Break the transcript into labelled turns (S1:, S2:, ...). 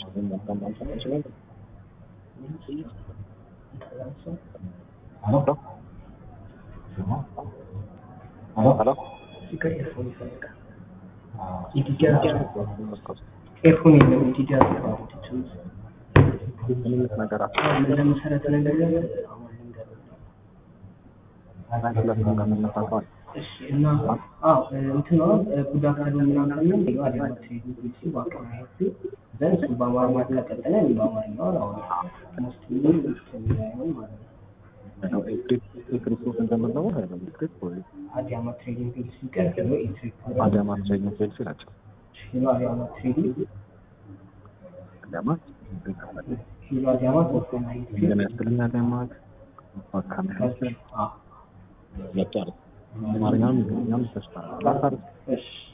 S1: ኤርፎን የለም ኢትዮጵያ
S2: ነገር
S1: ለመሰረት ነገር እሺ እና አዎ እንትን ነው ጉዳት አለ ምናምን ነው ይሄ አዲስ ትሪት ባቀማየት ዘን እሱ በአማርኛ ከቀጠለ እኔ በአማርኛ አሁን ሙስሊም የሚያየው ማለት ነው
S2: ክርስቶስ እንደምንለው ክሪፕ ወይ
S1: አዲያማ ትሬዲንግ ፊልድ ሲቀር ሄሎ ኢትሪክ
S2: አዳማ ትሬኒንግ ፌልስ ናቸው።
S1: ሄሎ አዲያማ ትሬዲንግ
S2: አዳማ
S1: ሄሎ አዲያማ ተወሰነ
S2: እንደሚያስክልና አዳማ አካባቢ
S1: አዎ
S2: መጣር አማርኛም እንግሊዝኛም ተስፋ
S1: እሺ